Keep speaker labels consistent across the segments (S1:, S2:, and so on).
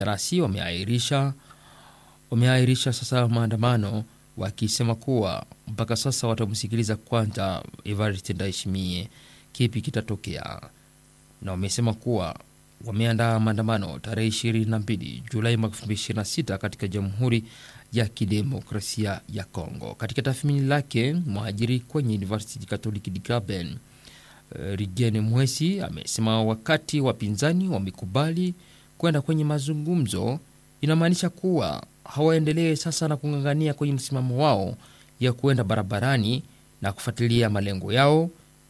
S1: rasi wameahirisha wameahirisha sasa maandamano wakisema kuwa mpaka sasa watamsikiliza kwanza Evariste Ndayishimiye kipi kitatokea, na wamesema kuwa wameandaa maandamano tarehe 22 Julai mwaka 2026 katika Jamhuri ya Kidemokrasia ya Kongo. Katika tathmini lake, mhajiri kwenye University Catholic de Graben Rigene Mwesi amesema wakati wapinzani wamekubali kwenda kwenye mazungumzo, inamaanisha kuwa hawaendelee sasa na kung'ang'ania kwenye msimamo wao ya kuenda barabarani na kufuatilia malengo yao.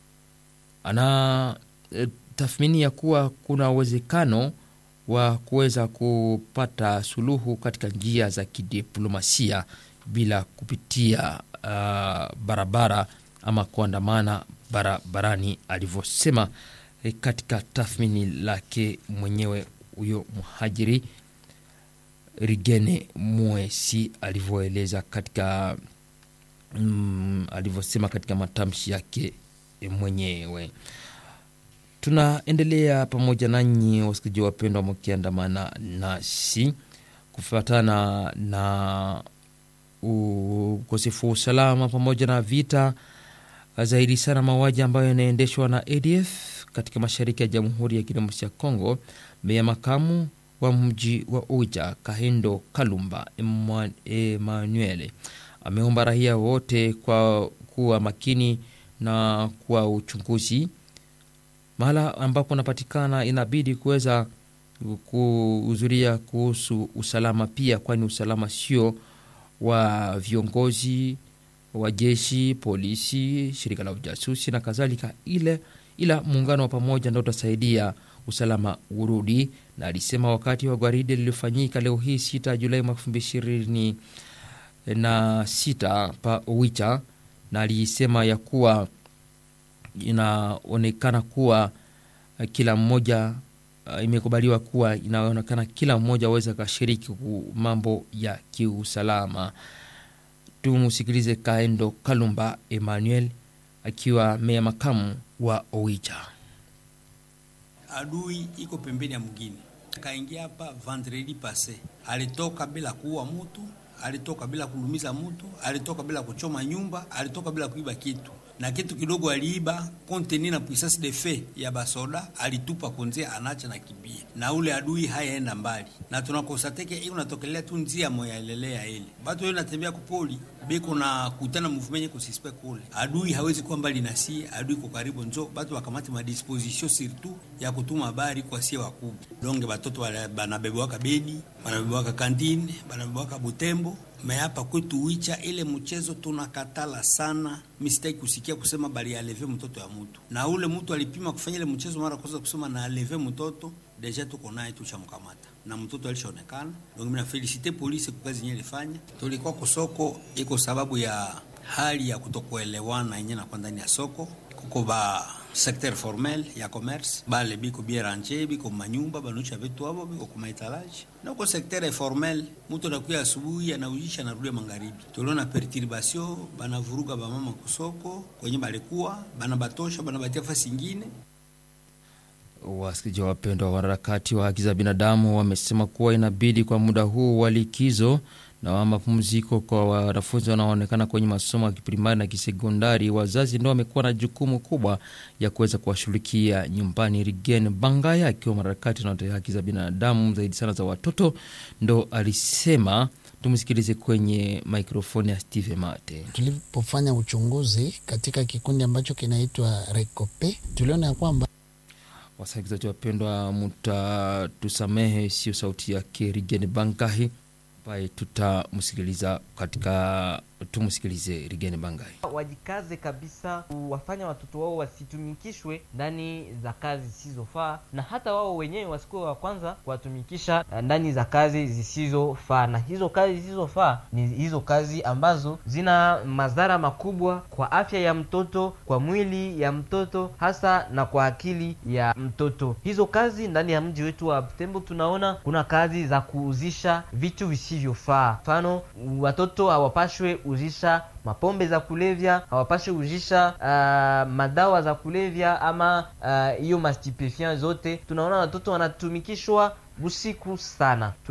S1: Ana e, tathmini ya kuwa kuna uwezekano wa kuweza kupata suluhu katika njia za kidiplomasia bila kupitia uh, barabara ama kuandamana barabarani, alivyosema e, katika tathmini lake mwenyewe huyo mhajiri Rigene Mwesi alivyoeleza katika mm, alivyosema katika matamshi yake mwenyewe. Tunaendelea pamoja nanyi wasikilizaji wapendwa, mkiandamana nasi kufuatana na ukosefu wa usalama pamoja na vita zaidi sana mauaji ambayo yanaendeshwa na ADF katika mashariki ya Jamhuri ya Kidemokrasia ya Kongo. Meya makamu wa mji wa Uja Kahendo Kalumba Emmanuel ameomba raia wote kwa kuwa makini na kwa uchunguzi mahala ambapo unapatikana, inabidi kuweza kuhudhuria kuhusu usalama pia, kwani usalama sio wa viongozi wa jeshi, polisi, shirika la ujasusi na kadhalika, ile ila muungano wa pamoja ndio utasaidia usalama urudi. Na alisema wakati wa gwaride lililofanyika leo hii 6 Julai mwaka 2026 na sita pa Owicha, na alisema ya kuwa inaonekana kuwa kila mmoja uh, imekubaliwa kuwa inaonekana kila mmoja aweze akashiriki mambo ya kiusalama. Tumusikilize Kaendo Kalumba Emmanuel akiwa meya makamu wa Owicha.
S2: Adui iko pembeni ya mwingine, kaingia hapa vendredi passe, alitoka bila kuua mutu, alitoka bila kulumiza mutu, alitoka bila kuchoma nyumba, alitoka bila kuiba kitu na kitu kidogo aliiba konteni na puissance de fe ya basoda alitupa konzia, anacha na kibia na ule adui hayaenda mbali, na tunakosateke hiyo unatokelea tu njia moya ilelea ile batu hiyo natembea kupoli beko na kutana mouvement ko suspect kule, adui hawezi kuwa mbali na si adui ko karibu, njo batu wakamati ma disposition surtout ya kutuma habari kwa sie wakubwa donge batoto banabebwaka Beni, banabebwaka Kandine, banabebwaka Butembo me hapa kwetu Wicha ile mchezo tunakatala sana. Mistake kusikia kusema bali aleve mtoto ya mtu, na ule mtu alipima kufanya ile mchezo mara kwanza kusema na aleve mtoto, deja tuko naye tushamkamata na mtoto alishaonekana. Donc mimi na felicite polisi kwa kazi yenyewe ilifanya. Tulikuwa kusoko iko sababu ya hali ya kutokuelewana yenyewe na kwa ndani ya soko kuko ba secteur formel ya commerce bale biko bieranje biko manyumba banucha vitu abo biko kuma etalage na uko secteur informel mutu anakuya asubuhi anaujisha narudia magharibi. Tuliona perturbation banavuruga bamama kusoko kwenye balikuwa banabatosha banabatia fasi ingine.
S1: Wasikilizaji wapendwa, wa wanaharakati wa haki za binadamu wamesema kuwa inabidi kwa muda huu wa likizo na wa mapumziko kwa wanafunzi wanaoonekana kwenye masomo ya kiprimari na kisekondari, wazazi ndio wamekuwa na jukumu kubwa ya kuweza kuwashughulikia nyumbani. Rigen Bangaya akiwa mwanaharakati na haki za binadamu zaidi sana za watoto ndo alisema. Tumsikilize kwenye mikrofoni ya Steve Mate.
S3: Tulipofanya uchunguzi katika kikundi ambacho kinaitwa Rekope, tuliona ya kwamba
S1: wasikilizaji wapendwa, mutatusamehe, sio sauti yake Rigen Bangahi ambaye tutamsikiliza katika tumsikilize Rigeni Bangai.
S4: Wajikaze kabisa kuwafanya watoto wao wasitumikishwe ndani za kazi zisizofaa, na hata wao wenyewe wasikuwe wa kwanza kuwatumikisha ndani za kazi zisizofaa. Na hizo kazi zisizofaa ni hizo kazi ambazo zina madhara makubwa kwa afya ya mtoto, kwa mwili ya mtoto, hasa na kwa akili ya mtoto. Hizo kazi ndani ya mji wetu wa Butembo tunaona kuna kazi za kuuzisha vitu visivyofaa. Mfano, watoto hawapashwe uzisha mapombe za kulevya, hawapashe uzisha uh, madawa za kulevya ama hiyo uh, mastipefiant zote. Tunaona watoto wanatumikishwa usiku sana.